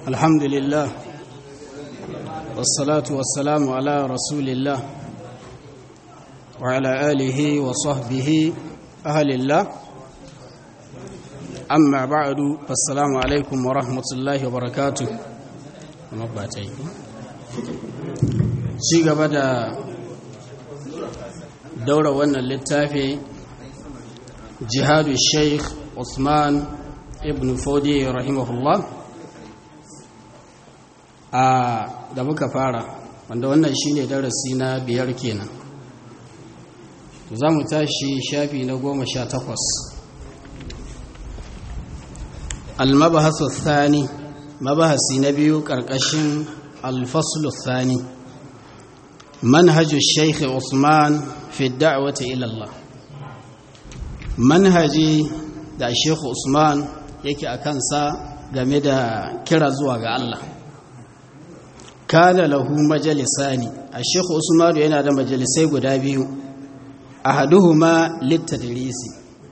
الحمد لله والصلاة والسلام على رسول الله وعلى آله وصحبه أهل الله أما بعد فالسلام عليكم ورحمة الله وبركاته شيء بدأ دورة وانا للتافي جهاد الشيخ عثمان ابن فودي رحمه الله a da muka fara wanda wannan shine darasi na biyar kenan za mu tashi shafi na goma sha takwas almabahasu thani mabahasi na biyu ƙarƙashin alfaslu thani manhajus shaikh usman fi da'wati ila Allah manhaji da sheikh usman yake a kansa game da kira zuwa ga Allah kana lahu majalisani a sheikh usman yana da majalisai guda biyu ahaduhuma littadrisi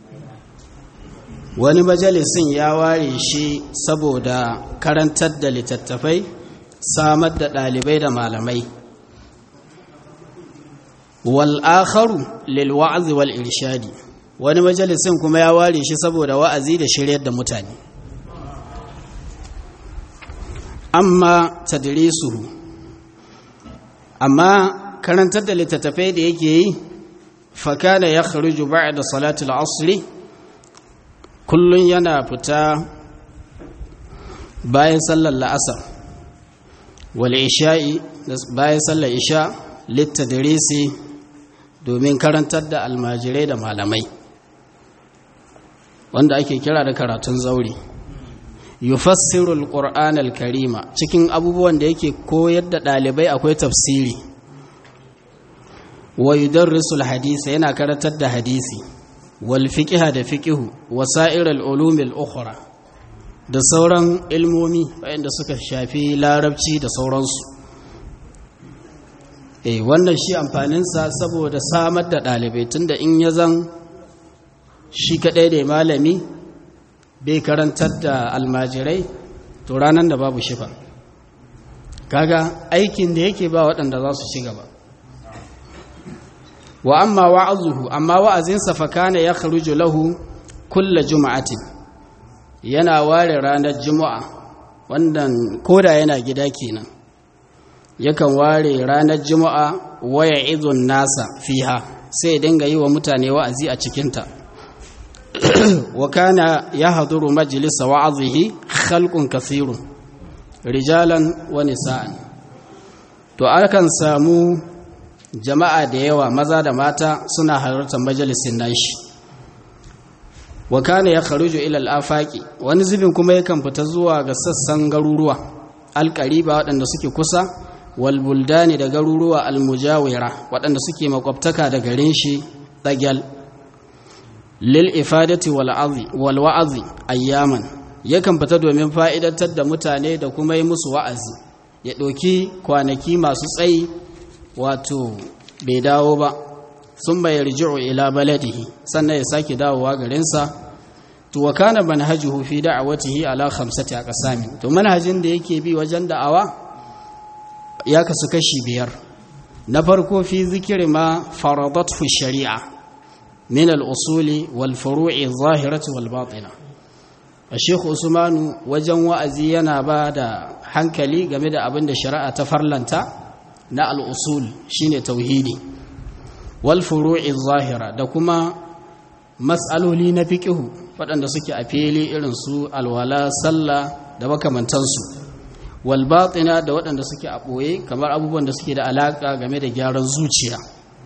wani majalisin ya ware shi saboda karantar da littattafai samar da ɗalibai da malamai wal akharu lil wa'zi wal irshadi wani majalisin kuma ya ware shi saboda wa'azi da shiryar da mutane amma tadrisuhu amma karantar da littattafai da yake yi fakana ya kharuju ba'da salatul asri kullun yana fita bayan sallar la'asar wal isha'i bayan sallar isha littadrisi domin karantar da almajirai da malamai wanda ake kira da karatun zauri yufassiru alquran alkarima cikin abubuwan da yake koyar da dalibai akwai tafsiri wa yudarrisu alhadisa yana karantar da hadisi wal fiqha da fiqhu wa sa'ir alulum alukhra da sauran ilmomi wanda suka shafi larabci da sauransu eh wannan shi amfaninsa saboda samar da dalibai tunda in ya zan shi kadai da malami bai karantar da almajirai to ranar da babu shifa kaga aikin da yake ba waɗanda za su ci gaba wa amma wa'azuhu amma wa'azinsa fa kana ya kharuju lahu kulla juma'atin yana ware ranar juma'a wannan koda yana gida kenan yakan ware ranar juma'a waya izun nasa fiha sai dinga yi wa mutane wa'azi a cikinta wa kana yahduru majlisa wa'azihi khalqun kathirun rijalan wa nisa'an to akan samu jama'a da yawa maza da mata suna halartar majalisin nashi wa kana ya kharuju ila al-afaqi wani zubin kuma yakan fita zuwa ga sassan garuruwa alqariba waɗanda suke kusa wal buldani da garuruwa al-mujawira waɗanda suke makwabtaka da garin shi dagal lil ifadati wal azi wal wa'azi ayyaman yakan fita domin fa'idantar da mutane da kuma yi musu wa'azi ya ɗauki kwanaki masu tsayi wato bai dawo ba sun bai yarji'u ila baladihi sannan ya sake dawowa garinsa to wa kana manhajuhu fi da'awatihi ala khamsati aqsami to manhajin da yake bi wajen da'awa ya kasu kashi biyar na farko fi zikiri ma faradathu shari'a min al-usuli wal furu'i zahirati wal batina Sheikh Usmanu wajen wa'azi yana ba da hankali game da abin da shari'a ta farlanta na al'usul shi ne tauhidi wal furu'i zahira da kuma matsaloli na fiƙihu waɗanda suke a fili irin su alwala sallah da makamantansu wal batina da waɗanda suke a ɓoye kamar abubuwan da suke da alaƙa game da gyaran zuciya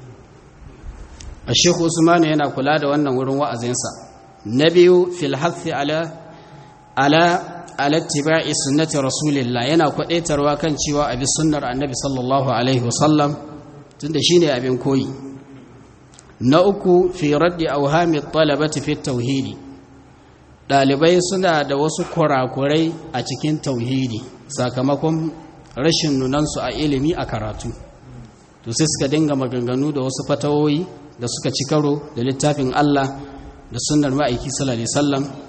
a shekhu usmanu yana kula da wannan wurin wa'azinsa na biyu fil hathi ala ala alattiba'i sunnati rasulillah yana kwadaitarwa kan cewa abi sunnar annabi sallallahu alaihi wasallam tunda shine abin koyi na uku fi raddi awhami talabati fi tauhidi dalibai suna da wasu kurakurai a cikin tauhidi sakamakon rashin nunansu a ilimi a karatu to sai suka dinga maganganu da wasu fatawoyi da suka ci karo da littafin Allah da sunnar ma'aiki sallallahu alaihi wasallam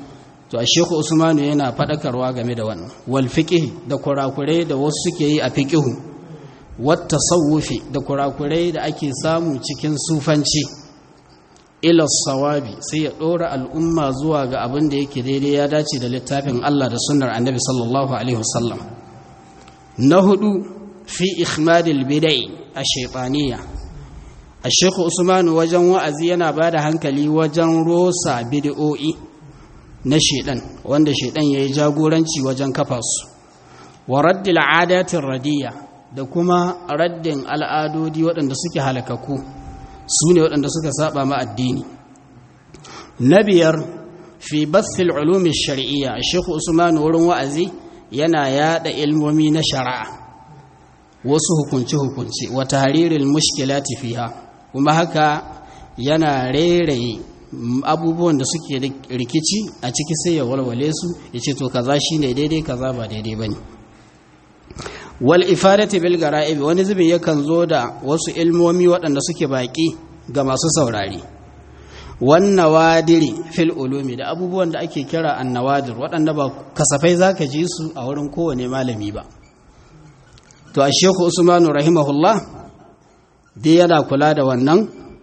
to a sheku usmanu yana faɗakarwa game da wannan wal da kurakurai da wasu suke yi a fiƙihu wata sauwufi da kurakurai da ake samu cikin sufanci ila sawabi sai ya ɗora al'umma zuwa ga abin da yake daidai ya dace da littafin Allah da sunnar annabi sallallahu alaihi wasallam na hudu fi ikhmadil bidai a shaitaniya a shekhu usmanu wajen wa'azi yana ba da hankali wajen rosa bid'o'i na shaidan wanda shaidan ya yi jagoranci wajen kafa su wa raddil adatin radiyya da kuma raddin al'adodi waɗanda suke halakaku su ne waɗanda suka saba ma addini na biyar fi bathil ulumi shari'iyya a shekhu usman wurin wa'azi yana yada ilmomi na shari'a wasu hukunci-hukunci wata haririn mushkilati fiha kuma haka yana reraye abubuwan da suke rikici a ciki sai ya walwale su ya ce to kaza shine daidai kaza ba daidai bane wal ifadati bil gara'ib wani zubin yakan zo da wasu ilmomi waɗanda suke baki ga masu saurari wan nawadiri fil ulumi da abubuwan da ake kira annawadir waɗanda ba kasafai zaka ji su a wurin kowane malami ba to a sheku usmanu rahimahullah dai yana kula da wannan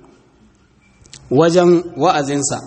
wajen wa'azinsa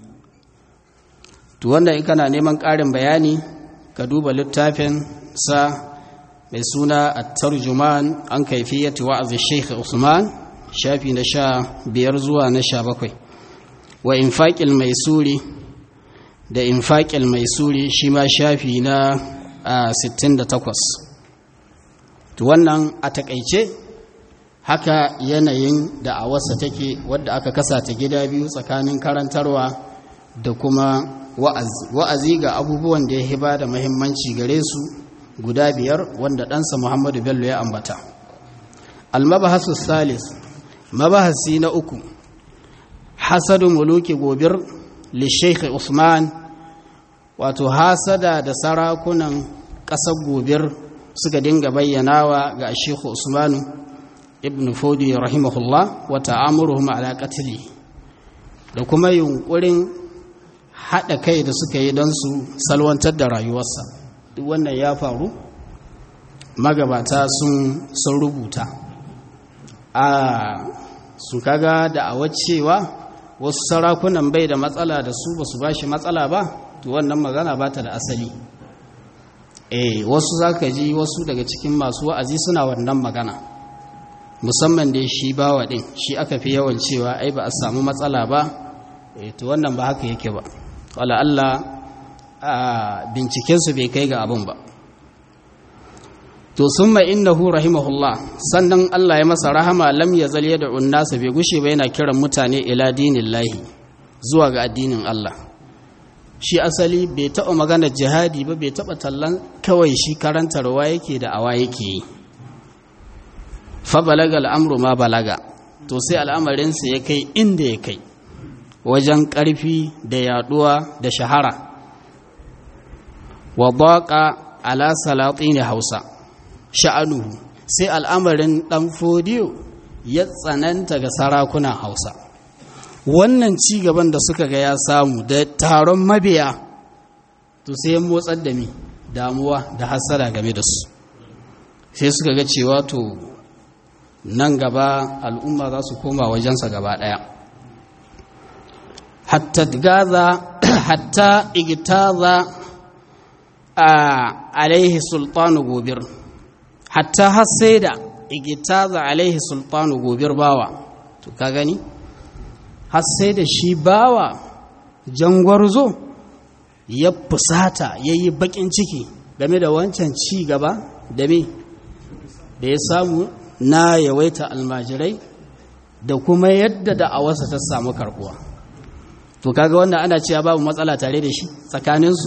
to wanda in kana neman ƙarin bayani ka duba littafin sa mai suna at-tarjuman an kaifiyati wa'azi Sheikh Usman shafi na sha biyar zuwa na sha bakwai wa infaqil maisuri da infaqil maisuri shi ma shafi na 68 to wannan a takaice haka yanayin da a wasa take wadda aka kasa ta gida biyu tsakanin karantarwa da kuma wa'azi wa'azi ga abubuwan da ya hiba da muhimmanci gare su guda biyar wanda ɗansa Muhammadu Bello ya ambata. Almabahasu Salis, mabahasi na uku, hasadu muluki gobir Sheikh Usman, wato hasada da sarakunan ƙasar gobir suka dinga bayyanawa ga Sheikh Usmanu ibn Fodi rahimahullah wa ta'amuruhum ala qatli da kuma yunkurin haɗa kai da suka yi don su salwantar da rayuwarsa. duk wannan ya faru magabata sun sun rubuta a su kaga da a cewa wasu sarakunan bai da matsala da su ba su ba shi matsala ba to wannan magana ba ta da asali eh wasu za ka ji wasu daga cikin masu wa'azi suna wannan magana musamman da shi bawa ɗin shi aka fi yawan cewa ai ba a samu matsala ba eh to wannan ba haka yake ba wala Allah a bincikensu bai kai ga abin ba to sun mai innahu rahimahullah sannan Allah ya masa rahama lam ya zal da unnasa bai gushe ba yana kiran mutane ila dinin lahi zuwa ga addinin Allah shi asali bai taɓa magana jihadi ba bai taɓa tallan kawai shi karantarwa yake da awa yake yi fa balaga al'amru ma balaga to sai al'amarinsa ya kai inda ya kai wajen ƙarfi da yaɗuwa da shahara wa baƙa ala salatin hausa sha'anuhu sai al'amarin ɗan fodiyo ya tsananta ga sarakunan hausa wannan ci gaban da suka ga ya samu da taron mabiya to sai motsar da mi damuwa da hasara game da su sai suka ga cewa to nan gaba al'umma za su koma wajensa gaba ɗaya hatta gaza hatta igtaza a alaihi sultanu gobir hatta har sai da igitaza alaihi sultanu gobir bawa to ka gani har sai da shi bawa jangwarzo ya fusata ya yi bakin ciki game da wancan ci gaba da me da ya samu na yawaita almajirai da kuma yadda da awasa ta samu karbuwa to kaga wannan ana cewa babu matsala tare da shi tsakaninsu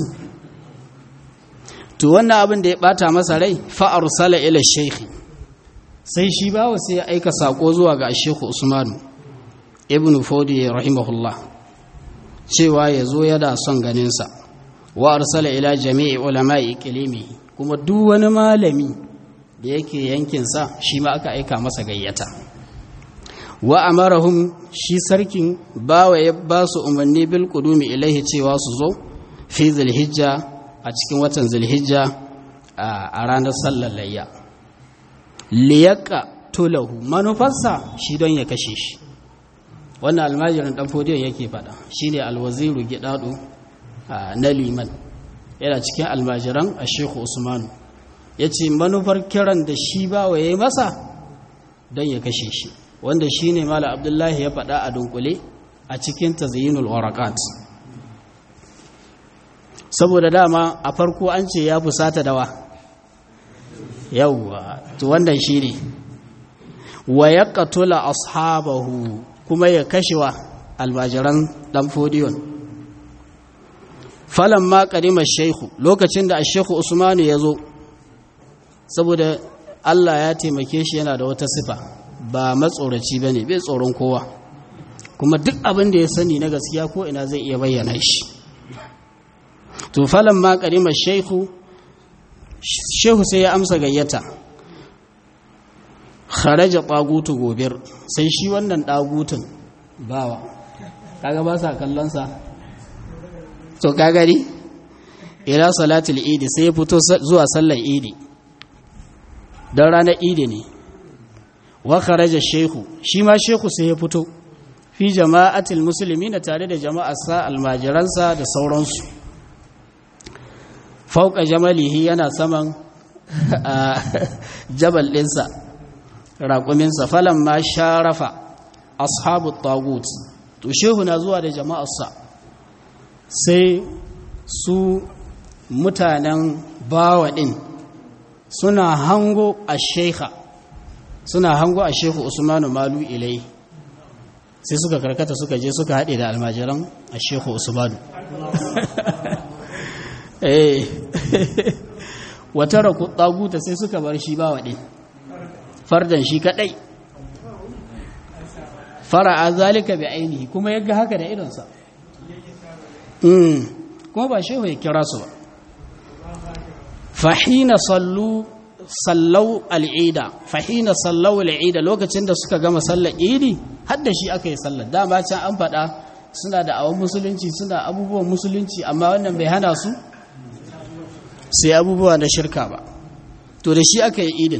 to wannan abin da ya bata masa rai fa arsala ila shaykhi sai shi bawa sai ya aika sako zuwa ga Sheikh Usman ibn Fodi rahimahullah cewa ya zo yana son ganin sa wa arsala ila jami'i ulama'i iqlimi kuma duk wani malami da yake yankin sa shi ma aka aika masa gayyata wa amarahum shi sarkin bawa ya ba su umarni bil qudumi ilaihi cewa su zo fi zulhijja a cikin watan zulhijja a ranar sallar layya liyaka tulahu manufarsa shi don ya kashe shi wannan almajirin dan fodiyon yake fada shine alwaziru gidado na liman yana cikin almajiran a shehu usmanu ya ce manufar kiran da shi ba wa ya yi masa don ya kashe shi wanda shi ne mala abdullahi ya faɗa a dunkule a cikin tazyinul warakat saboda dama a farko an ce ya fusata dawa yauwa to wannan shi ne wa ya katula ashabahu kuma ya kashewa almajiran ɗan fodiyon falon ma ƙarimar shaihu lokacin da a shaihu usmanu ya zo saboda Allah ya taimake shi yana da wata sifa ba matsoraci ba ne bai tsoron kowa kuma duk abin da ya sani na gaskiya ko ina zai iya bayyana shi to falon ma ƙarimar shehu shehu sai ya amsa gayyata kharaja ɗagutu gobir sai shi wannan ɗagutun bawa kaga ba sa kallonsa to kagari ila salatul idi sai ya fito zuwa sallar idi don ranar idi ne wa kharaja shehu shi ma shehu sai ya fito fi jama'atul musulmi na tare da jama'arsa almajiransa da sauransu fauka jamalihi yana saman jabal ɗinsa raƙuminsa falon ma sharafa ashabu tagut to shehu na zuwa da jama'arsa sai su mutanen bawa ɗin suna hango a shekha suna hango a shehu usmanu malu ilai sai suka karkata suka je suka haɗe da almajiran a shehu usmanu eh wata raku ɗaguta sai suka bar shi ba waɗe fardan shi kaɗai fara'a zalika bi ainihi kuma yaga haka da idonsa kuma ba shehu ya kira su ba fahina sallu sallau al'ida fahina sallau al'ida lokacin da suka gama sallar idi har da shi aka yi sallar dama can an faɗa suna da awon musulunci suna abubuwan musulunci amma wannan bai hana su sai abubuwa da shirka ba to da shi aka yi idin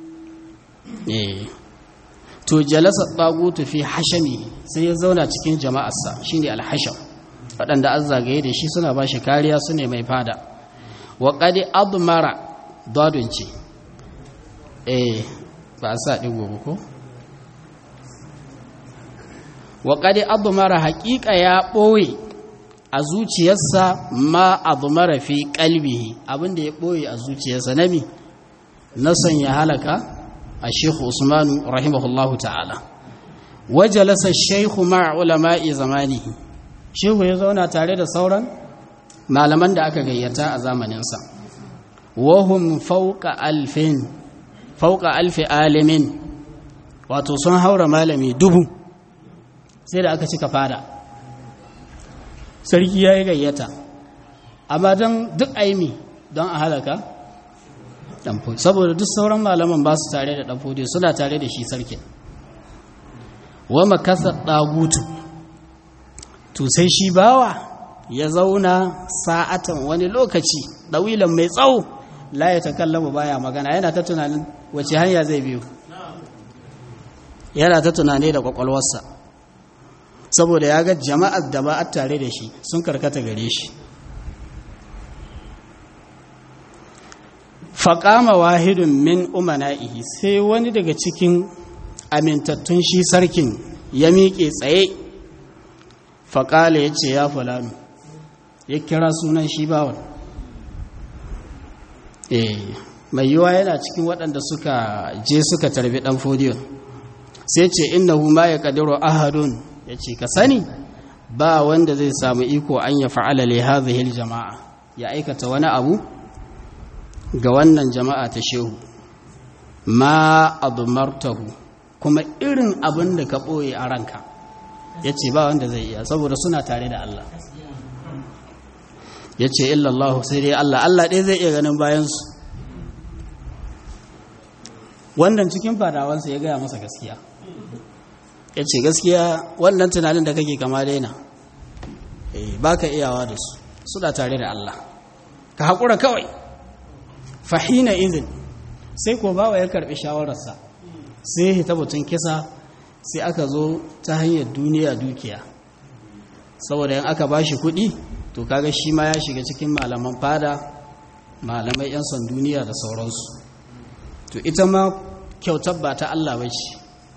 to jalasa tsagutu fi hashami sai ya zauna cikin jama'arsa shine alhasham waɗanda an zagaye da shi suna ba shi kariya su ne mai fada wa ƙadi admara dadun ce eh ba a sa ɗigo ba ko wa ƙadi admara haƙiƙa ya ɓoye a zuciyarsa ma admara fi ƙalbihi abinda ya ɓoye a zuciyarsa na mi na sanya halaka a shekhu usmanu rahimahullahu ta'ala wajalasa shekhu ma'a ulama'i zamanihi shehu ya zauna tare da sauran malaman da aka gayyata a zamaninsa wahum fauka alfin fauka alfi alimin wato sun haura malami dubu sai da aka cika fada sarki ya yi gayyata amma don duk aimi don a halaka ɗanfodi saboda duk sauran malaman ba su tare da ɗanfodi suna tare da shi sarkin wa makasar ɗagutu to sai shi bawa ya zauna sa'atan wani lokaci ɗawilan mai tsawo la ya ta kallama baya magana yana ta tunanin wace hanya zai biyu yana ta tunani da kwakwalwarsa saboda ya ga jama'ar da ba a tare da shi sun karkata gare shi faƙama wahidun min umana'ihi sai wani daga cikin amintattun shi sarkin ya miƙe tsaye faƙala ya ce ya fulani ya kira sunan shi bawan eh mai yiwa yana cikin waɗanda suka je suka tarbi ɗan fodiyon sai ce innahu ma ya ƙadiro ahadun ya ce ka sani ba wanda zai samu iko an ya fa'ala li hadhihi jama'a ya aikata wani abu ga wannan jama'a ta shehu ma admartahu kuma irin abin da ka ɓoye a ranka ya ce ba wanda zai iya saboda suna tare da Allah ya ce illallah sai dai Allah Allah ɗaya zai iya ganin bayansu wannan cikin fadawansa ya gaya masa gaskiya ya ce gaskiya wannan tunanin da kake kama daina ba ka iyawa da su suna tare da Allah ka haƙura kawai fahina izin sai ko bawa ya karɓi shawararsa sai ya hita batun kisa sai aka zo ta hanyar duniya dukiya saboda yan aka bashi kuɗi to kaga shi ma ya shiga cikin malaman fada malamai 'yan son duniya da sauransu to ita ma kyautar ba ta Allah ba ce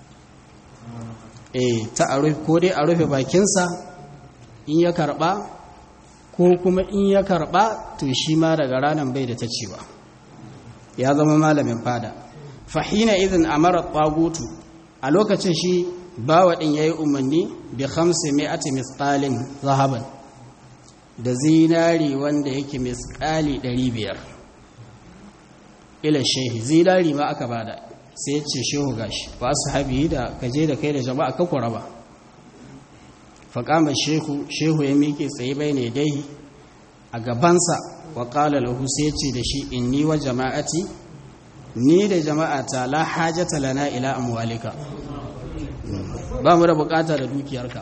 eh ta a rufe ko dai a rufe bakinsa in ya karba ko kuma in ya karba to shi ma daga ranar bai da ta cewa ya zama malamin fada fahina idan amara tsagutu a lokacin shi bawa din yayi umarni bi khamsi mi'ati misqalin zahaban da zinari wanda yake misqali 500 ila shehi zinari ma aka bada sai ce shehu gashi ba su habi da kaje da kai da jama'a ka kuraba faƙama shehu shehu ya miƙe tsaye bai ne dai a gabansa wa ƙala lahu sai ce da shi inni wa jama'ati ni da jama'ata la hajata lana ila amwalika ba mu da bukata da dukiyarka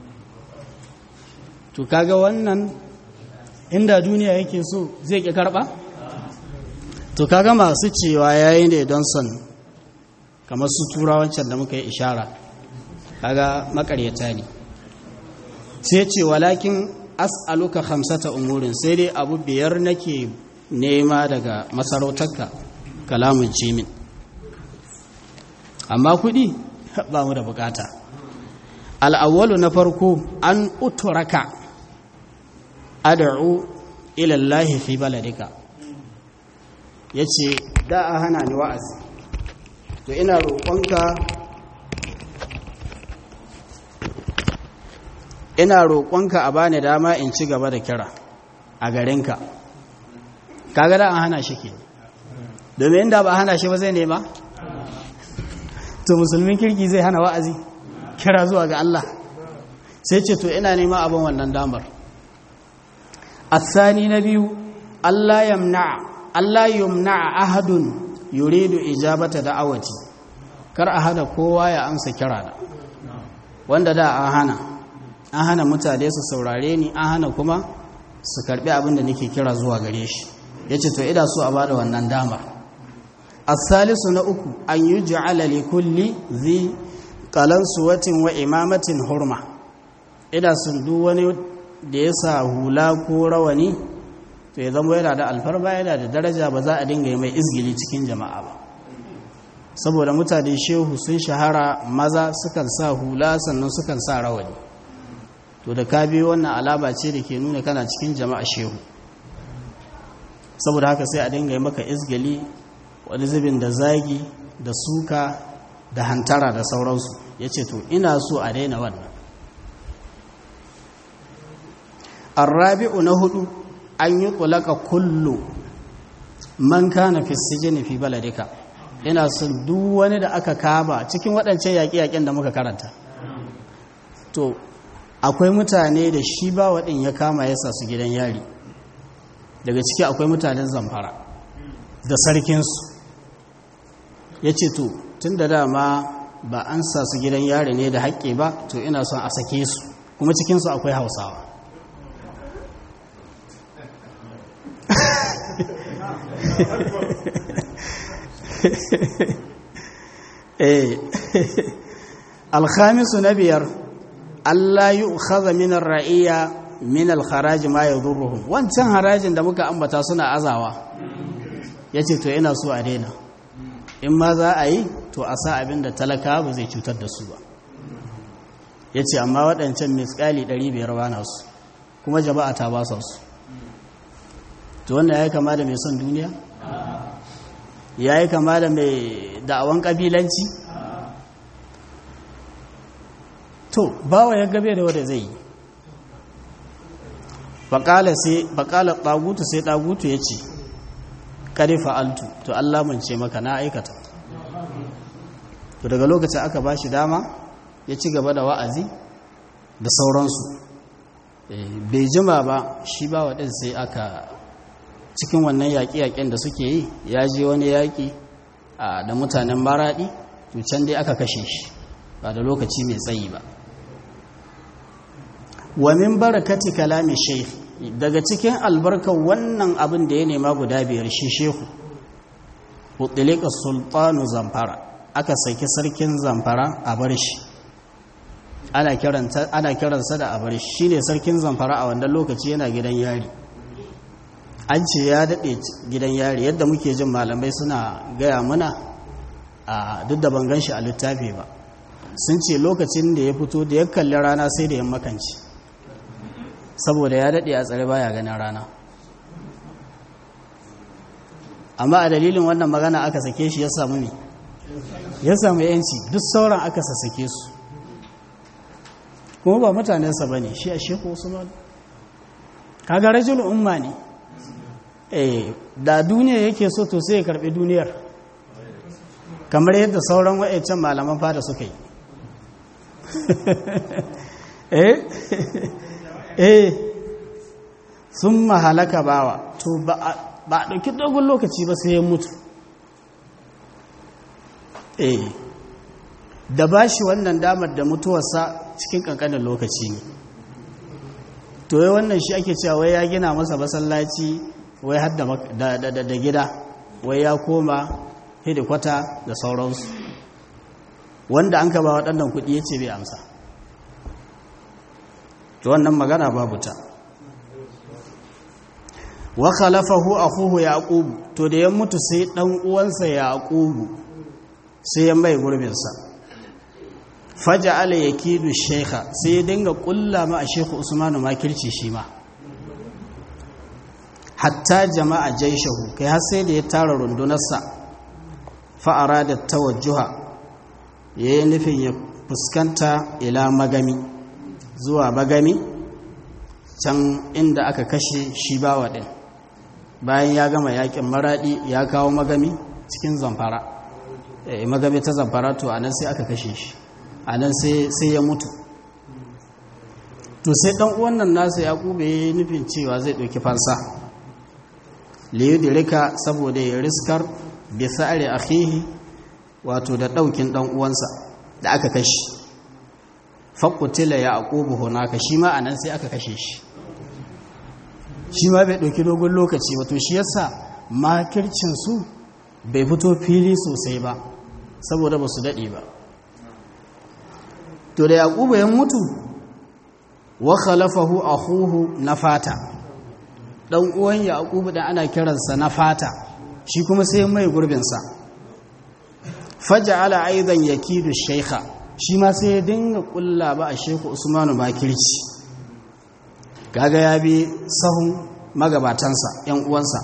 to kaga wannan inda duniya yake so zai ki karba to kaga masu cewa yayi ne don son kamar su turawancan da muka yi ishara kaga makaryata ne sai ce walakin as'aluka khamsata umurin sai dai abu biyar nake nema daga masarautarka kalamun cimin amma kudi ba mu da bukata al'awwalu na farko an uturaka ad'u ila Allah fi baladika yace da a hana ni wa'azi to ina roƙonka ina roƙonka a bani dama in ci gaba da kira a garinka kaga da an hana shi ke domin inda ba hana shi ba zai nema to musulmin kirki zai hana wa'azi kira zuwa ga Allah sai ce to ina nema abin wannan damar asani na biyu Allah yamna Allah yumna ahadun yuridu ijabata da'awati kar a hana kowa ya amsa kira da wanda da an hana an hana mutane su saurare ni an hana kuma su karbi abin da nake kira zuwa gare shi yace to ida so a bada wannan dama as-salisu na uku an yuj'ala li kulli zi qalansuwatin wa imamatin hurma ida sun duk wani da ya sa hula ko rawani to ya zama yana da alfarma yana da daraja ba za a dinga yi mai izgili cikin jama'a ba saboda mutane shehu sun shahara maza sukan sa hula sannan sukan sa rawani to da ka biyo wannan alama ce da ke nuna kana cikin jama'a shehu saboda haka sai a dinga yi maka izgili wani zubin da zagi da suka da hantara da sauransu ya ce to ina so a daina wannan arrabi'u na hudu an yi kulaka kullu man kana fi sijini fi baladika ina son duk wani da aka kaba cikin waɗancan yaƙi-yaƙin da muka karanta to akwai mutane da shi ba waɗin ya kama ya su gidan yari daga ciki akwai mutanen zamfara da sarkinsu ya ce to tun da dama ba an sa su gidan yari ne da haƙƙi ba to ina son a sake su kuma cikinsu akwai hausawa alkhamisu na biyar Allah yi ukhaza min ra'iya min alkharaji ma yadurruhum wancan harajin da muka ambata suna azawa yace to ina so a daina in ma za a yi to a sa abin da talaka ba zai cutar da su ba yace amma waɗancan misƙali 500 ba na su kuma jama'a ta ba su to wanda ya kama da mai son duniya ya yi kama da mai da'awan ƙabilanci to bawa ya gabe da wanda zai yi baƙalar ɗagutu sai ɗagutu ya ce ƙari fa'altu to Allah mance maka na aikata to daga lokacin aka ba shi dama ya ci gaba da wa'azi da sauransu bai jima ba shi ba waɗin sai aka cikin wannan yaƙi-yaƙin da suke yi ya je wani yaƙi da mutanen maraɗi to can dai aka kashe shi ba da lokaci mai tsayi ba wa min barakati kalami shaykh daga cikin albarkar wannan abin da ya nema guda biyar shi shehu utilika sultanu zamfara aka saki sarkin zamfara a bar shi ana kiransa da a bar shi shine sarkin zamfara a wannan lokaci yana gidan yari an ce ya daɗe gidan yari yadda muke jin malamai suna gaya muna a duk da ban gan shi a littafi ba sun ce lokacin da ya fito da ya kalli rana sai da ya makanci saboda ya daɗe a tsare baya ganin rana amma a dalilin wannan magana aka sake shi ya samu ne ya samu yanci duk sauran aka sassake su kuma ba mutanensa ba ne shi a sheku usman kaga rajul umma ne eh da duniya yake so to sai ya karbi duniyar kamar yadda sauran wa'ancan malaman fada suka yi eh eh sun mahalaka bawa to ba a ɗauki dogon lokaci ba sai ya mutu eh da ba shi wannan damar da mutuwarsa cikin ƙanƙanin lokaci ne to yi wannan shi ake cewa wai ya gina masa masallaci wai har da gida wai ya koma hidikwata da sauransu wanda an ka ba waɗannan kuɗi ya ce bai amsa to wannan magana babu ta wa khalafahu akhuhu yaqub to da ya mutu sai dan uwansa yaqub sai ya mai gurbin sa faja'ala yakidu shaykha sai ya dinga kulla ma a shaykhu usmanu makirci shi ma hatta jama'a jaishahu kai har sai da ya tara rundunarsa fa arada tawajjuha yayin nufin ya fuskanta ila magami zuwa magami can inda aka kashe shi bawa ɗin bayan ya gama yakin maraɗi ya kawo magami cikin zamfara e, magami ta zamfara to a nan sai aka kashe shi a nan sai ya mutu to sai ɗan uwannan nasa ya ƙube ya nufin cewa zai ɗauki fansa liyu dirika saboda ya riskar bisa are akhihi wato da ɗaukin ɗan uwansa da aka kashe faƙutila ya aƙubu hunaka shi ma a nan sai aka kashe shi shi ma bai ɗauki dogon lokaci wato shi yasa makircinsu bai fito fili sosai ba saboda ba su daɗe ba to da yaƙubu ya mutu wa khalafahu akhuhu na fata ɗan uwan yaƙubu da ana kiransa na fata shi kuma sai mai gurbinsa faja'ala aidan yakidu shaykha shi ma sai ya dinga kulla ba a sheku usmanu makirci gaga ya bi sahun magabatansa yan uwansa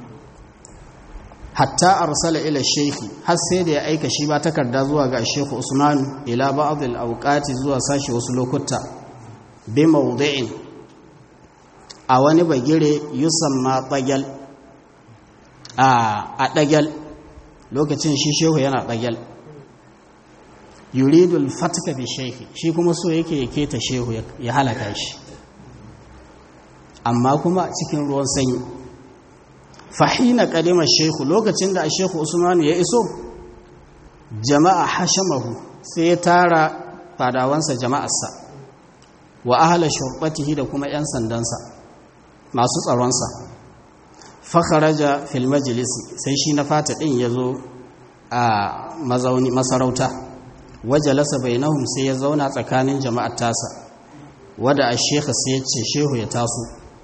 hatta arsala ila sheki har sai da ya aika shi ba takarda zuwa ga sheku usmanu ila ba'd al-awqati zuwa sashi wasu lokuta bi mawdi'in a wani bagire yusamma bagal a a dagal lokacin shi shehu yana dagal yuridul fatka bi shehi shi kuma so yake yake ta shehu ya halaka shi amma kuma cikin ruwan sanyi fahina kadima shehu lokacin da shehu usmanu ya iso jama'a hashamahu sai ya tara fadawansa jama'arsa wa ahla shurbatihi da kuma yan sandansa masu tsaronsa fakharaja fil majlisi sai shi na fata din yazo a mazauni masarauta wajalasa bainahum sai ya zauna tsakanin jama'ar tasa wada a shekha sai ya ce shehu ya taso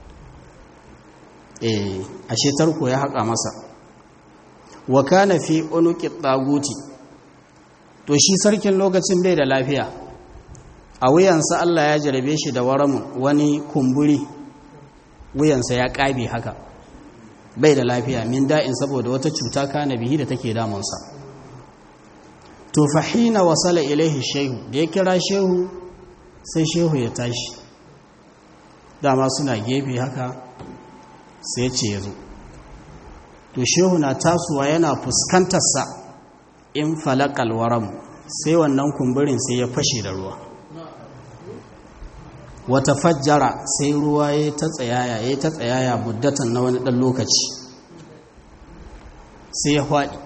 eh ashe tarko ya haƙa masa wa kana fi unuqi taguti to shi sarkin lokacin bai da lafiya a wuyansa Allah ya jarabe shi da waramun wani kumburi wuyansa ya ƙabe haka bai da lafiya min da'in saboda wata cuta kana bihi da take damunsa to fahina wasala ilaihi shehu da ya kira shehu sai shehu ya tashi dama suna gefe haka sai ce ya zo to shehu na tasowa yana fuskantarsa in falakal waram sai wannan kumburin sai ya fashe da ruwa wata fajjara sai ruwa ya ta tsayaya ya ta tsayaya muddatan na wani ɗan lokaci sai ya faɗi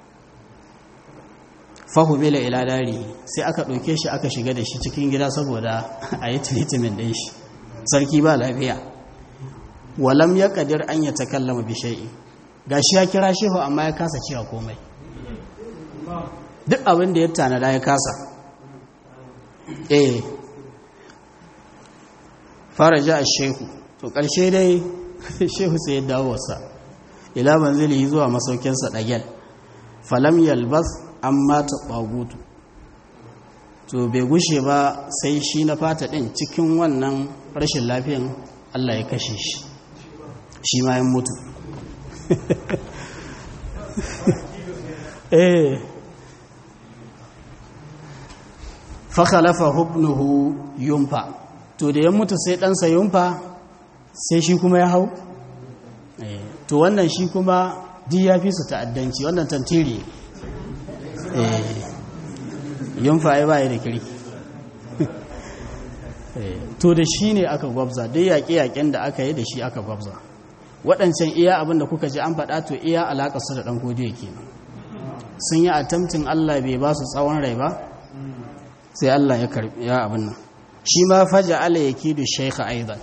fahimila ila dari sai aka ɗauke shi aka shiga da shi cikin gida saboda a yi treatment ɗin shi sarki ba lafiya walam ya kadir an ya takallama bi shay'in gashi ya kira shehu amma ya kasa cewa komai duk abin da ya tanada ya kasa eh faraja ash-shehu to karshe dai shehu sai ya dawo wasa ila manzili zuwa masaukinsa dagel falam yalbas amma ta bagutu to bai gushe ba sai shi na fata din cikin wannan rashin lafiyan Allah ya kashe shi shi ma ya mutu eh fakhalafa hubnuhu yumfa to da ya mutu sai ɗansa yumfa sai shi kuma ya hau to wannan shi kuma di ya fi su ta'addanci wannan tantiri yumfa ya baya da kirki to da shi ne aka gwabza duk yaƙe-yaƙen da aka yi da shi aka gwabza waɗancan iya abin da kuka ji an faɗa to iya alaƙa su da ɗan godiya kenan sun yi attempting Allah bai ba su tsawon rai ba sai Allah ya karbi ya abin nan shi ma faja ala yakidu shaykha aidan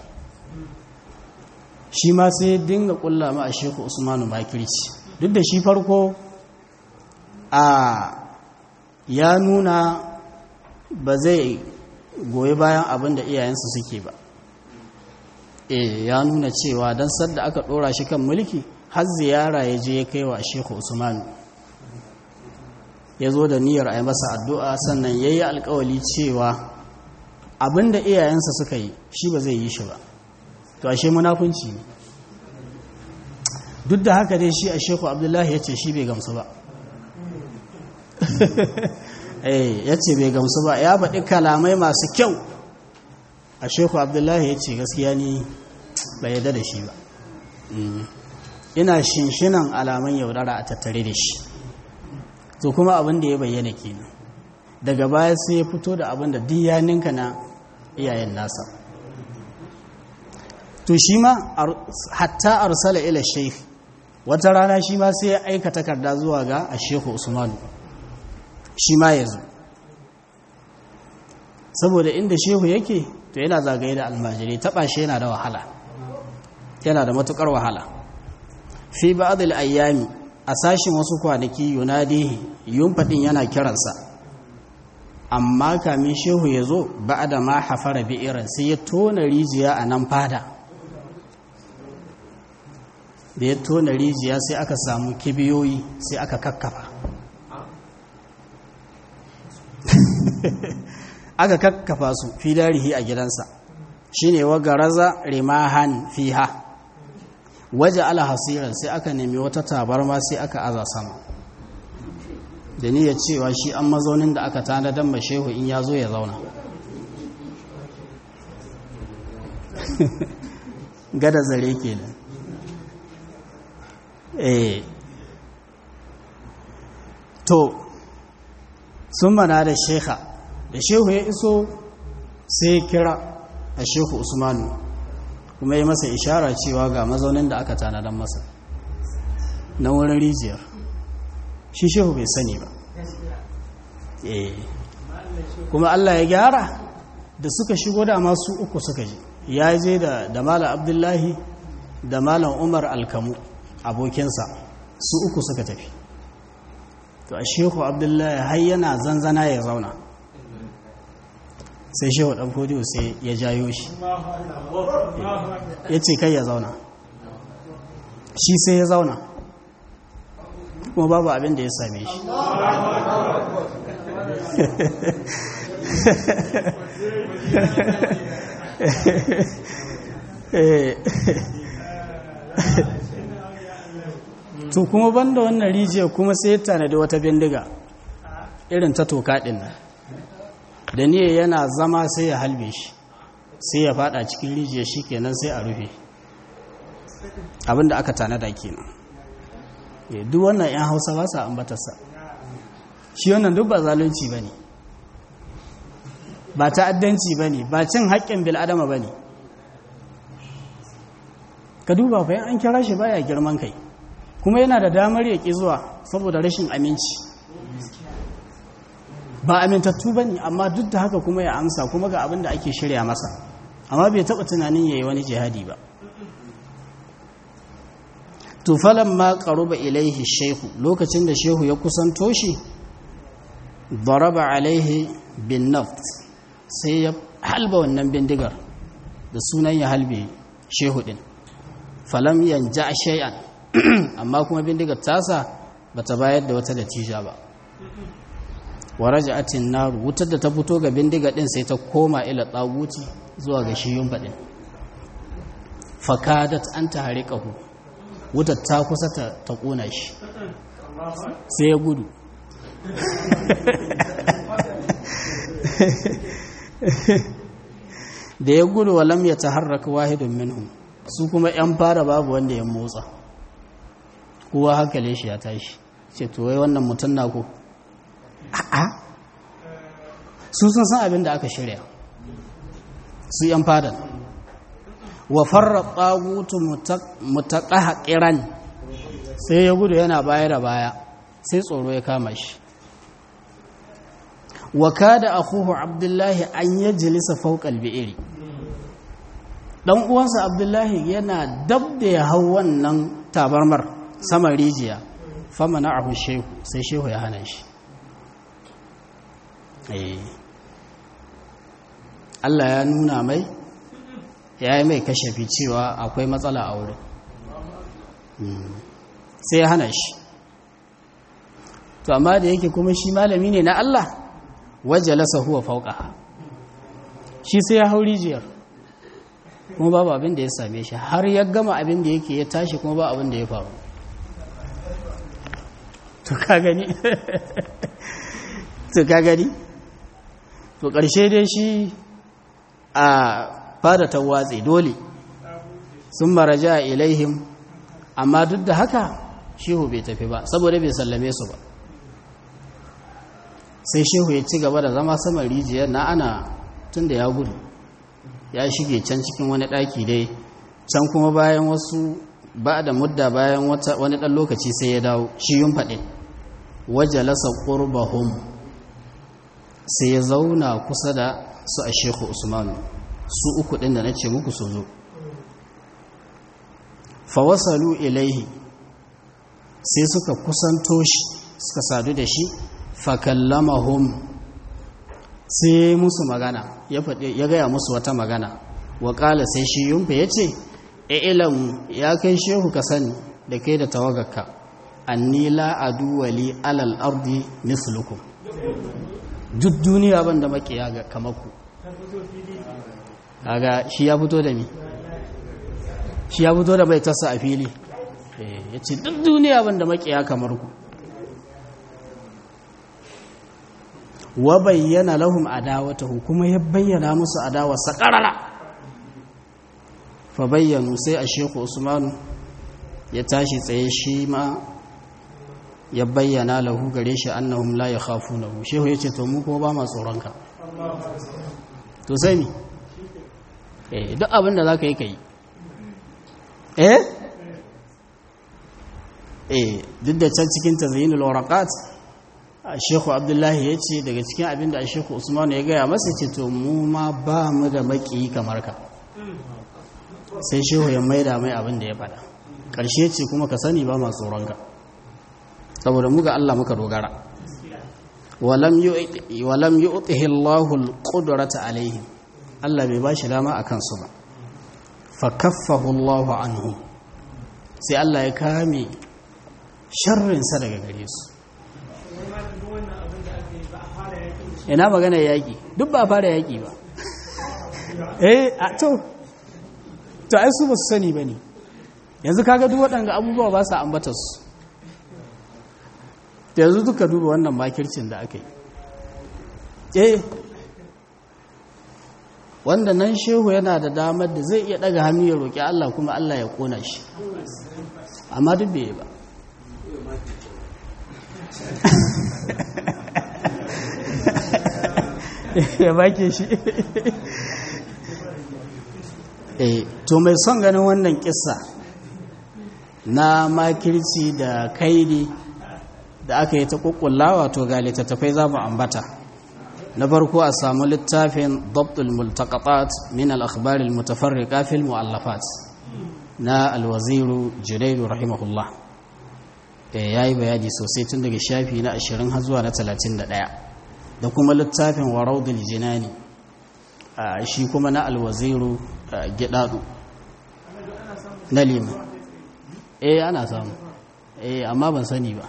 shi ma sai dinga kulla ma a sheku usmanu makirci duk da shi farko a ya nuna ba zai goyi bayan abin da iyayensa suke ba e ya nuna cewa don sadda aka ɗora shi kan mulki har ziyara ya je ya kai wa sheku usmanu ya zo da niyyar a yi masa addu'a sannan ya yi alkawali cewa abin da iyayensa suka yi shi ba zai yi shi ba to ashe munafunci ne duk da haka dai shi a sheku abdullahi ya ce shi bai gamsu ba ya ce bai gamsu ba ya faɗi kalamai masu kyau a sheku abdullahi ya ce gaskiya ni bai yadda da shi ba ina shinshinan alaman yaudara a tattare da shi to kuma abin da ya bayyana kenan daga baya sai ya fito da abin da diyaninka na iyayen nasa to shi ma hatta arsala ila sheikh wata rana shi ma sai ya aika takarda zuwa ga a shehu usmanu shi ma ya zo saboda inda shehu yake to yana zagaye da almajirai taɓa shi yana da wahala yana da matukar wahala fi ba'adul ayyami a sashin wasu kwanaki yunadihi yunfadin yana kiransa amma kamin shehu ya zo ba'da ma hafara bi'iran sai ya tona rijiya a nan fada da ya tona rijiya sai aka samu kibiyoyi sai aka kakkafa aka kakkafa su fi darihi a gidansa shine wa garaza rimahan fiha waje ala hasiran sai aka nemi wata tabarma sai aka aza sama da ya cewa shi an mazaunin da aka tanadar ma shehu in ya zo ya zauna gada zare kenan eh to sun mana da shekha da shehu ya iso sai kira a shehu usmanu kuma ya masa ishara cewa ga mazaunin da aka tanadar masa na wurin rijiyar shi shehu bai sani ba kuma Allah ya gyara da suka shigo da masu uku suka je ya je da malam abdullahi da malam umar alkamu abokinsa su uku suka tafi to a shehu abdullahi har yana zanzana ya zauna sai shehu ɗan fodiyo sai ya jayo shi ya ce kai ya zauna shi sai ya zauna kuma babu abin da ya same shi to kuma banda wannan rijiyar kuma sai ya tanadi wata bindiga irin ta toka ɗin nan da niyyar yana zama sai ya halbe shi sai ya fada cikin rijiyar shi kenan sai a rufe abinda aka tanada kenan duk wannan 'yan hausa ba sa ambatarsa shi wannan duk ba zalunci ba ne ba ta'addanci ba ne ba cin haƙƙin bil'adama ba ne ka duba bayan an kira shi baya girman kai kuma yana da damar ya ƙi zuwa saboda rashin aminci ba amintattu ba ne amma duk da haka kuma ya amsa kuma ga abin da ake shirya masa amma bai taɓa tunanin ya yi wani jihadi ba tufalan ma qaruba ilaihi shehu lokacin da shehu ya kusanto shi daraba alaihi bin naft sai ya halba wannan bindigar da sunan ya halbe shehu din falam yanja shay'an amma kuma bindigar tasa bata bayar da wata natija ba wa raja'atin naru wutar da ta fito ga bindiga din sai ta koma ila tsaguti zuwa ga shi yumba din fakadat an ta harikahu wutar ta kusa ta ta kona shi sai ya gudu da ya gudu walam ya taharraka wahidun minhum su kuma yan fara babu wanda ya motsa kowa hankali shi ya tashi ce to wai wannan mutum na ko a'a su sun san abin da aka shirya su yan fadan wa farra tsagutu mutaƙa ƙiran sai ya gudu yana baya da baya sai tsoro ya kama shi wa kada akhuhu abdullahi an yajlisa fawqa al-bi'ri dan uwansa abdullahi yana dab da ya hau wannan tabarmar saman rijiya famana ahu shehu sai shehu ya hana shi Allah ya nuna mai ya yi mai kashafi cewa akwai matsala a wurin sai ya hana shi to amma da yake kuma shi malami ne na Allah wajalasa huwa fauka shi sai ya hau rijiyar kuma babu abin da ya same shi har ya gama abin da yake ya tashi kuma ba abin da ya faru to ka gani to ka gani to ƙarshe dai shi a fada ta watsi dole sun maraja ilaihim amma duk da haka shehu bai tafi ba saboda bai sallame su ba sai shehu ya ci gaba da zama saman rijiyar na ana tun da ya gudu ya shige can cikin wani ɗaki dai can kuma bayan wasu ba da mudda bayan wani ɗan lokaci sai ya dawo shi yun faɗin wajalasa ƙurbahum sai ya zauna kusa da su a shehu usmanu su uku ɗin da na ce muku su zo fawasalu ilaihi sai suka kusanto shi suka sadu da shi fakallamahum sai musu magana ya gaya musu wata magana waƙala sai shi yumfa ya ce ilam ya kai shehu ka sani da kai da tawagarka anni la aduwali alal ardi mislukum duk duniya ban da makiya ga kamaku kaga shi ya fito da mi shi ya fito da bai tasa a fili ya ce duk duniya ban da makiya kamar ku wa bayyana lahum adawatahu kuma ya bayyana musu adawa sakarara fa bayyanu sai a sheku usmanu ya tashi tsaye shi ma ya bayyana lahu gare shi annahum la yakhafunahu shehu yace to mu kuma ba ma tsoron ka to sai mi eh duk abin da zaka yi kai eh eh duk da can cikin tazyinul waraqat Sheikhu Abdullahi ya ce daga cikin abin da Sheikhu Usman ya gaya masa ce to mu ma ba mu da maki kamar ka sai Shehu ya maida mai abin da ya faɗa ƙarshe ce kuma ka sani ba ma tsoron ka saboda mu ga Allah muka dogara walam yu'tihi Allahu al-qudrata alaihim Allah bai bashi dama akan su ba fa kaffahu Allahu anhu sai Allah ya kame sharrin sa daga gare su ina magana yaƙi duk ba fara yaƙi ba eh a to to ai su ba su sani ba ne yanzu kaga duk waɗanda abubuwa ba su ambata su yanzu duka duba wannan makircin da aka yi eh wanda nan shehu yana da damar da zai iya ɗaga hannu ya roƙi Allah kuma Allah ya ƙona shi amma duk bai ba ya bake shi eh to mai son ganin wannan kissa na makirci da kaidi da aka yi ta kukkullawa to ga littattafai za mu ambata na farko a samu littafin dabtul multaqatat min al-akhbar al-mutafarriqa fil mu'allafat na alwaziru junaidu rahimahullah ya yi bayani sosai tun daga shafi na 20 har zuwa na 31 da kuma littafin waraudul jinani shi kuma na alwaziru gidadu na lima eh ana samu eh amma ban sani ba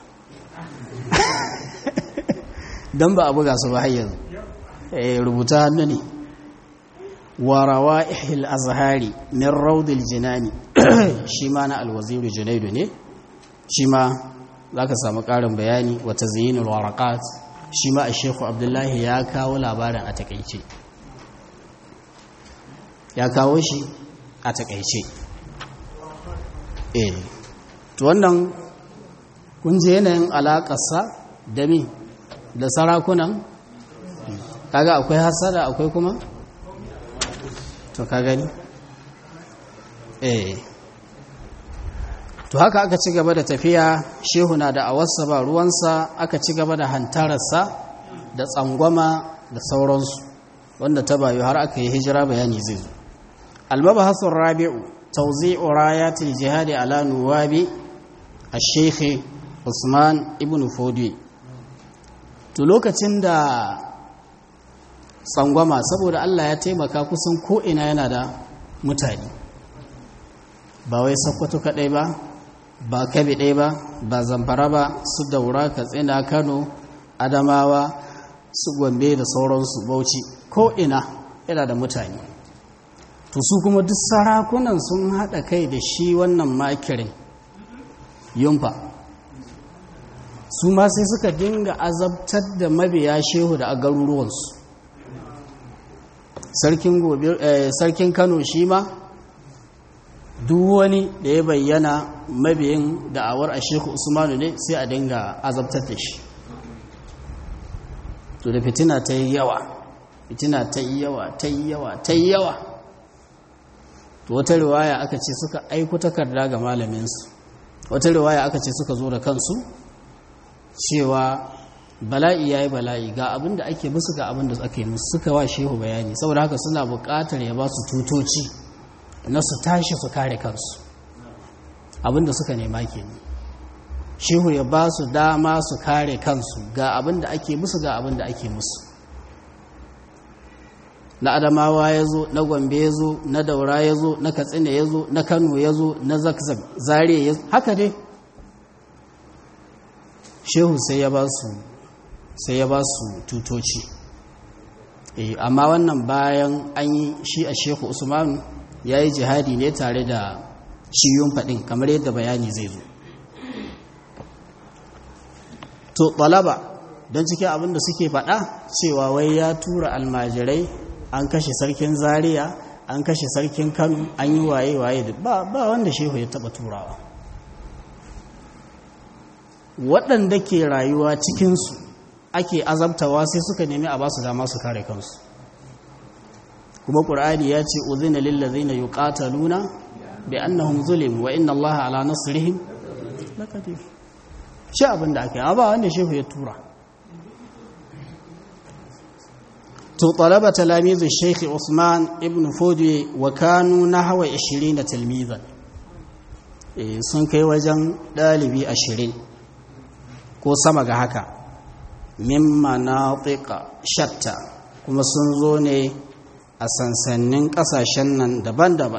don ba a buga su ba yanzu eh rubuta hannu ne wa rawa'ihil azhari min raudil jinani shi ma na alwaziru junaidu ne shi ma za ka samu ƙarin bayani wa tazyinul waraqat shi ma a shekhu abdullahi ya kawo labarin a takaice ya kawo shi a takaice eh to wannan kun je yanayin alaƙarsa da mi da sarakunan kaga akwai hasada akwai kuma to ka gani eh to haka aka ci gaba da tafiya shehu na da awarsa ba ruwansa aka ci gaba da hantararsa da tsangwama da sauransu wanda ta bayu har aka yi hijira bayani zai zo almabahasun rabi'u tauzi'u rayatil jihadi ala nuwabi ash-shaykh Usman ibn Fodi to lokacin da tsangwama saboda Allah ya taimaka kusan ko ina yana da mutane ba wai Sokoto kadai ba ba Kabe ɗaya ba ba Zamfara ba su Daura Katsina Kano Adamawa su Gombe da sauransu Bauchi ko ina yana da mutane to su kuma duk sarakunan sun haɗa kai da shi wannan makirin yumfa su ma sai suka dinga azabtar da mabiya shehu da a garuruwansu sarkin kano shi ma duk wani da ya bayyana mabiyin da'awar a shehu usmanu ne sai a dinga azabtar da shi to da fitina ta yi yawa fitina ta yi yawa ta yi yawa ta yi yawa to wata riwaya aka ce suka aiko takarda ga malaminsu wata riwaya aka ce suka zo da kansu cewa bala'i ya yi bala'i ga abin da ake musu ga abin da ake musu suka wa shehu bayani saboda haka suna buƙatar ya ba su tutoci na su tashi su kare kansu abin da suka nema ke shehu ya ba su dama su kare kansu ga abin da ake musu ga abin da ake musu na adamawa ya zo na gombe ya zo na daura ya zo na katsina ya zo na kano ya zo na zakzak zariya ya zo haka dai shehu sai ya ba su sai ya ba su tutoci amma wannan bayan an yi shi a shehu usmanu ya yi jihadi ne tare da shiyun faɗin kamar yadda bayani zai zo to ɗalaba don cikin abin da suke faɗa cewa wai ya tura almajirai an kashe sarkin zaria an kashe sarkin kano an yi waye-waye ba wanda shehu ya taɓa turawa waɗanda ke rayuwa cikinsu ake azabtawa sai suka nemi a ba su dama su kare kansu kuma ƙur'ani ya ce uzina lillazina yuqataluna bi annahum zulim wa inna allaha ala nasrihim laqadir shi abin da aka yi ba wanda shehu ya tura to talaba talamizu sheikh usman ibn fodi wa kanu nahwa 20 tilmizan sun kai wajen ɗalibi ashirin ko sama ga haka mimma na shatta kuma sun zo ne a sansannin ƙasashen nan daban-daban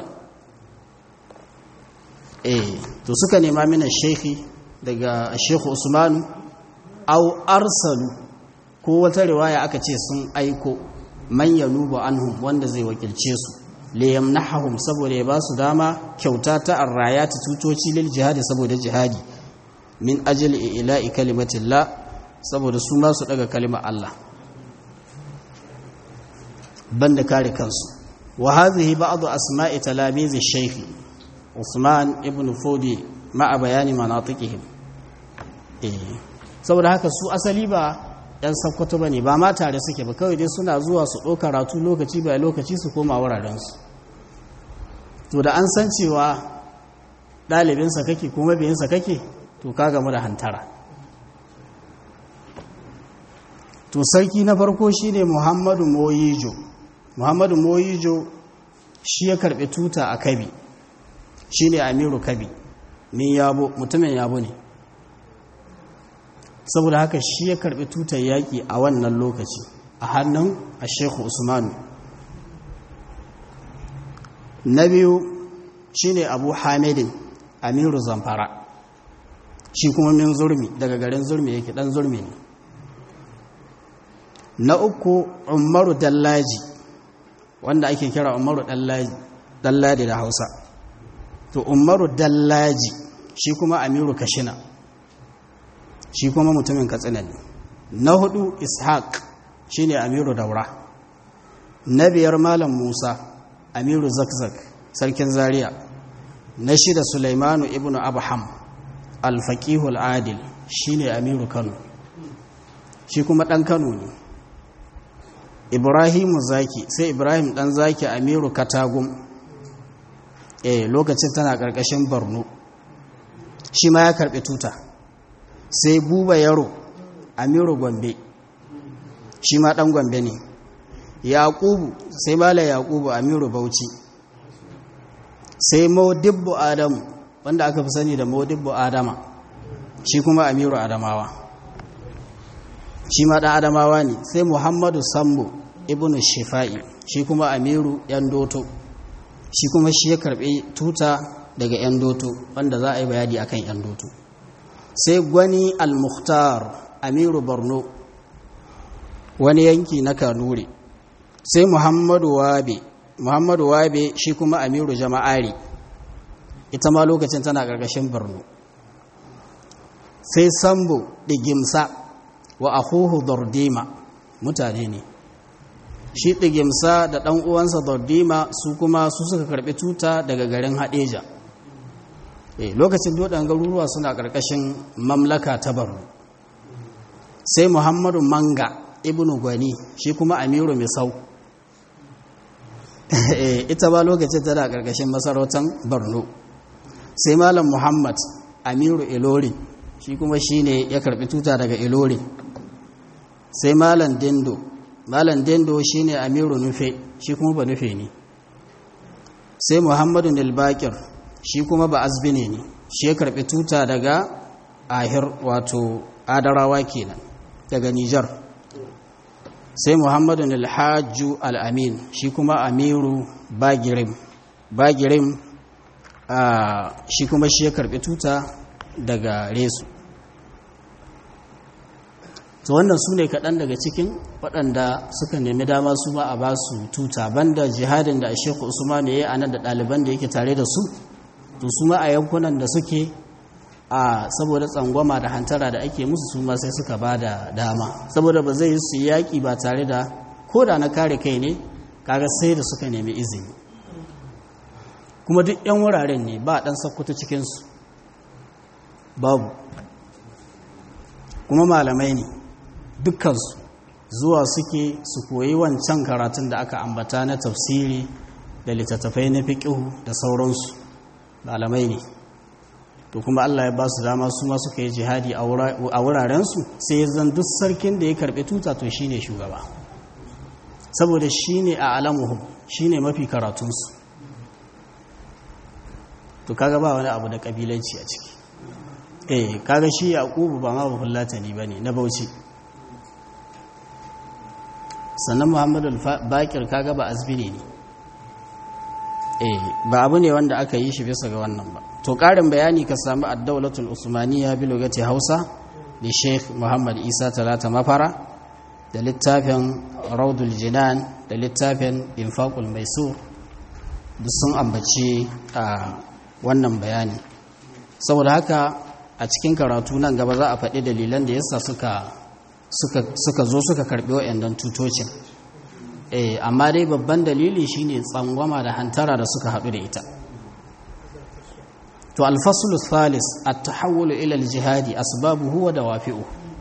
eh to suka nema mina shekhi daga shekhu usmanu au arsalu ko wata riwaya aka ce sun aiko man yanubu anhum wanda zai wakilce su liyamnahum saboda ya ba su dama kyauta ta arrayati tutoci lil jihadi saboda jihadi min ajal ila'i kalimatillah saboda su ma su daga kalimar Allah banda kare kansu wa hadhihi ba'd asma'i talamiz ash-shaykh Usman ibn Fodi ma'a bayani manatiqihim eh saboda haka su asali ba yan sakkwato bane ba ma tare suke ba kawai dai suna zuwa su ɗauka karatu lokaci bai lokaci su koma wurarensu to da an san cewa ɗalibinsa kake kuma biyinsa kake to ka gamu da hantara to sarki na farko shine muhammadu moyijo muhammadu moyijo shi ya karɓi tuta a kabi shine amiru kabi min yabo mutumin yabo ne saboda haka shi ya karbi tutar yaƙi a wannan lokaci a hannun a shekhu usmanu na biyu shine abu hamidin amiru zamfara shi kuma min zurmi daga garin zurmi yake dan zurmi ne na uku umaru dallaji wanda ake kira umaru dallaji da hausa to umaru dallaji shi kuma amiru kashina shi kuma mutumin katsina ne na hudu ishaq shi ne amiru daura na biyar malam musa amiru zakzak sarkin zaria na shida sulaimanu ibn abham alfaƙihul adil shi ne amiru kano shi kuma ɗan kano ne ibrahimu zaki sai ibrahim ɗan zaki amiru katagum eh lokacin tana ƙarƙashin borno shi ma ya karɓi tuta sai buba yaro amiru gombe shi ma ɗan gombe ne yaƙubu sai mala yaƙubu amiru bauchi sai maudibbu adamu wanda aka fi sani da maudibbu adama shi kuma amiru adamawa shi ma ɗan adamawa ne sai muhammadu sambo ibn shifa'i shi kuma amiru yan doto shi kuma shi ya karɓi tuta daga yan doto wanda za a yi bayani akan yan doto sai gwani al-mukhtar amiru borno wani yanki na kanuri sai muhammadu wabe muhammadu wabe shi kuma amiru jama'ari ita ma lokacin tana ƙarƙashin borno sai sambo ɗigimsa wa ahuhu dordima mutane ne shi ɗigimsa da ɗan uwansa dordima su kuma su suka karɓi tuta daga garin haɗeja e, lokacin doɗan garuruwa suna ƙarƙashin mamlaka ta borno sai muhammadu manga ibnu gwani shi kuma amiru misau ita ba lokacin tana ƙarƙashin masarautar borno sai malam muhammad amiru ilorin shi kuma shi ne ya karɓi tuta daga ilorin sai malam dindo malam dindo shi ne amiru nufe shi kuma ba nufe ne sai muhammadu nilbakir shi kuma ba azbine ne shi ya karɓi tuta daga ahir wato adarawa kenan daga nijar sai muhammadu alhaju al'amin shi kuma amiru bagirim bagirim shi kuma shi ya karbi tuta daga resu to wannan su ne kaɗan daga cikin waɗanda suka nemi dama su ma a ba su tuta banda jihadin da shekhu usman ya yi a nan da ɗaliban da yake tare da su to su ma a yankunan da suke a saboda tsangwama da hantara da ake musu su ma sai suka ba da dama saboda ba zai yi su yaƙi ba tare da ko da na kare kai ne kaga sai da suka nemi izini kuma duk 'yan wuraren ne ba ɗan sakkuta cikinsu babu kuma malamai ne dukkansu zuwa suke su koyi wancan karatun da aka ambata na tafsiri da littattafai na fiƙihu da sauransu malamai ne to kuma Allah ya ba su dama su ma suka yi jihadi a wurarensu sai zan duk sarkin da ya karɓi tuta to shi ne shugaba saboda shi ne a alamuhum shi ne mafi karatunsu to kaga ba wani abu da ƙabilanci a ciki eh kaga shi yaqubu ba ma babban latani bane na bauchi sannan muhammadu bakir kaga ba azbini ne eh ba abu ne wanda aka yi shi bisa ga wannan ba to karin bayani ka samu ad-dawlatul usmaniyya bi lugati hausa da sheikh muhammad isa talata mafara da littafin raudul jinan da littafin infaqul maisur duk sun ambaci a wannan bayani saboda haka a cikin karatu nan gaba za a faɗi dalilan da yasa suka suka zo suka karɓi wa'annan tutocin eh amma dai babban dalili shine tsangwama da hantara da suka haɗu da ita to alfaslu thalis at-tahawul ila al-jihadi asbabuhu wa dawafi'u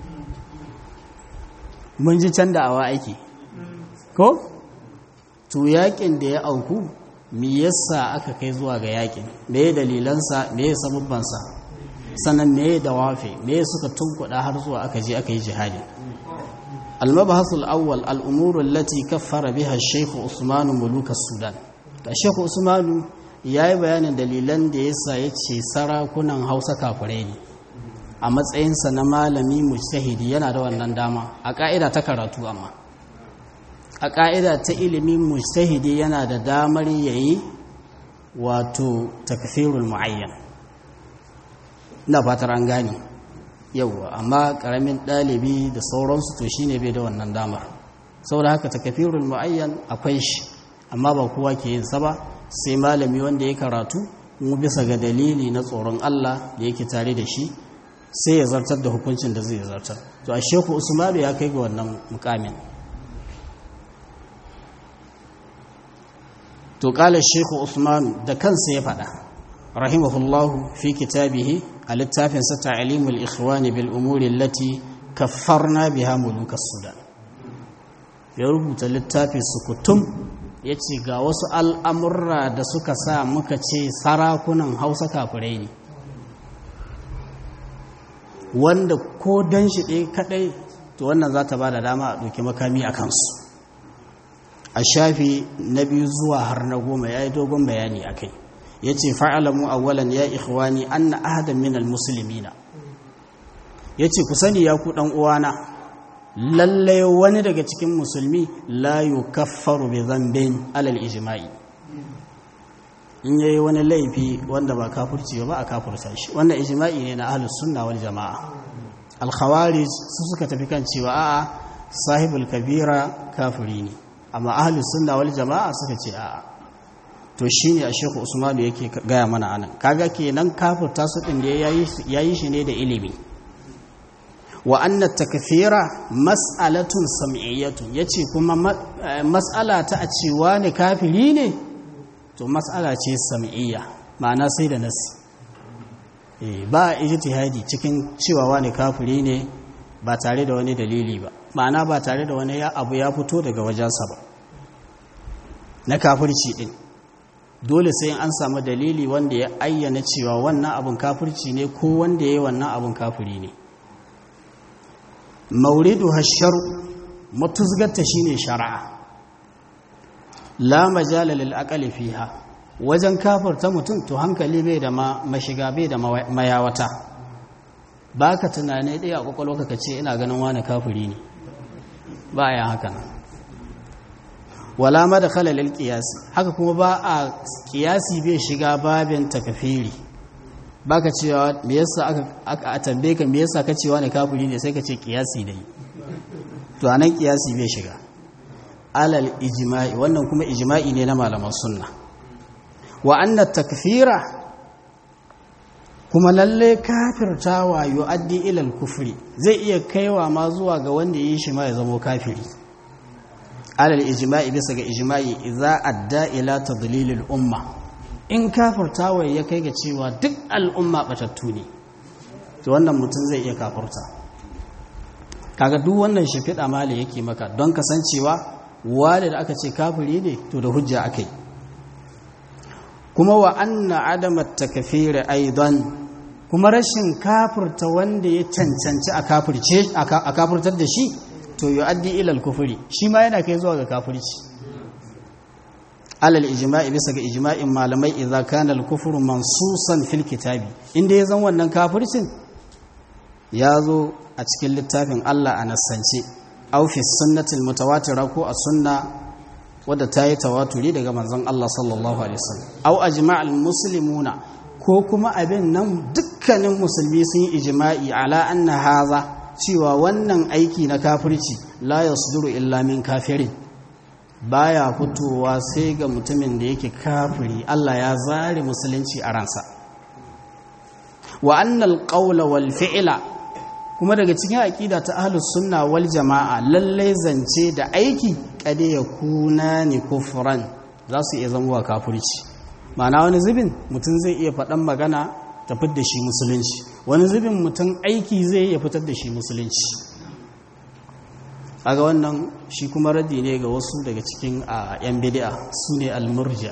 mun ji can da awa aiki ko to yakin da ya auku me yasa aka kai zuwa ga yakin me ya dalilansa me ya sababbansa sannan me ya dawafi me ya suka tunkuɗa har zuwa aka je aka yi jihadi المبحث الأول الأمور التي كفر بها الشيخ عثمان ملوك السودان الشيخ عثمان ya yi bayanin dalilan da ya sa ya ce sarakunan hausa kafirai ne a matsayinsa na malami mujtahidi yana da wannan dama a ƙa'ida ta karatu amma a ƙa'ida ta ilimin mujtahidi yana da damar yayi wato takfirul mu'ayyan ina fatar an gane yauwa amma ƙaramin ɗalibi da sauransu to shine bai da wannan damar saboda haka takfirul mu'ayyan akwai shi amma ba kowa ke yin sa ba sai malami wanda ya karatu mu bisa ga dalili na tsoron Allah da yake tare da shi sai ya zartar da hukuncin da zai zartar to a sheku usmanu ya kai ga wannan mukamin to kala sheku usmanu da kansa ya faɗa rahimahullahu fi kitabihi a littafin sa ta'limul ikhwani bil umuri allati kaffarna biha mulukas sudan ya rubuta littafin sukutum ya ce ga wasu al'amurra da suka sa muka ce sarakunan hausa kafirai ne wanda ko don shi ɗaya kaɗai to wannan za ta ba da dama a ɗauki makami a kansu a shafi na biyu zuwa har na goma ya yi dogon bayani a kai ya ce fa'alamu awwalan ya ikhwani an na ahadan minal musulmina ya ce ku sani ya ku ɗan uwana lallai wani daga cikin musulmi la yukaffaru bi zambin alal ijma'i in yayi wani laifi wanda ba kafirci ba a kafirta shi wannan ijma'i ne na ahlus sunna wal jama'a al khawarij su suka tafi kan cewa a'a sahibul kabira kafiri ne amma ahlus sunna wal jama'a suka ce a'a to shine a shehu usmanu yake gaya mana anan kaga kenan kafirta su din da yayi shi ne da ilimi wa anna takfira mas'alatun sam'iyyatun yace kuma mas'ala ta a cewa ne kafiri ne to mas'ala ce sam'iyya ma'ana sai da nasi eh ba ijtihadi cikin cewa wani kafiri ne ba tare da wani dalili ba ma'ana ba tare da wani ya abu ya fito daga wajensa ba na kafirci din dole sai an samu dalili wanda ya ayyana cewa wannan abun kafirci ne ko wanda ya yi wannan abun kafiri ne mauridu hasharu matuzgarta shine shari'a la majala lil aqali fiha wajen kafirta mutum to hankali bai da mashiga bai da mayawata baka tunane dai a kwakwalwa ka ce ina ganin wani kafiri ne ba ya haka nan wala madkhala lil qiyas haka kuma ba a qiyasi bai shiga babin takfiri baka cewa me yasa aka aka tambaye ka me yasa ka cewa ne kafiri ne sai ka ce kiyasi dai to anan kiyasi bai shiga alal ijma'i wannan kuma ijma'i ne na malaman sunna wa anna takfira kuma lalle kafirtawa yu'addi ila al-kufri zai iya kaiwa ma zuwa ga wanda yi shi ma ya zama kafiri alal ijma'i bisa ga ijma'i idza adda ila tadlilil umma in kafirtawa ya kai ga cewa duk al'umma batattu ne to wannan mutum zai iya kafirta kaga duk wannan shafiɗa mali yake maka don kasancewa wale da aka ce kafiri ne to da hujja akai kuma wa anna adama takfir aidan kuma rashin kafirta wanda ya cancanci a kafirce a kafirtar da shi to yu'addi ila al-kufri shi ma yana kai zuwa ga kafirci alal ijma'i bisa ga ijma'in malamai idza kana al-kufru mansusan fil kitabi inda ya zan wannan kafircin ya zo a cikin littafin Allah a nassance aw fi sunnatil mutawatira ko a sunna wadda ta yi tawaturi daga manzon Allah sallallahu alaihi wasallam aw ajma'al muslimuna ko kuma abin nan dukkanin musulmi sun yi ijma'i ala anna haza cewa wannan aiki na kafirci la yasduru illa min kafirin baya fitowa sai ga mutumin da yake kafiri Allah ya zare musulunci a ransa wa annal qawla wal fi'la kuma daga cikin aqida ta ahlus sunna wal jamaa lalle zance da aiki kade ya kuna ni kufran za su iya zama kafirci ma'ana wani zubin mutum zai iya faɗan magana ta fitar da shi musulunci wani zubin mutum aiki zai iya fitar da shi musulunci aga wannan shi kuma raddi ne ga wasu daga cikin a yan bid'a su ne almurja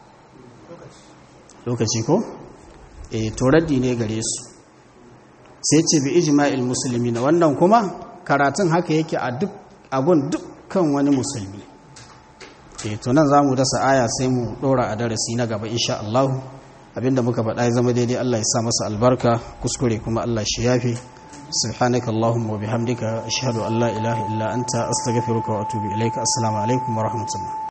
lokaci ko e to raddi ne gare su sai ce bi ijma'il muslimina wannan kuma karatun haka yake a duk agun dukkan wani musulmi eh to nan zamu dasa aya sai mu dora a darasi na gaba insha Allah abinda muka faɗa ya zama daidai Allah ya sa masa albarka kuskure kuma Allah shi yafe سبحانك اللهم وبحمدك أشهد أن لا إله إلا أنت أستغفرك وأتوب إليك السلام عليكم ورحمة الله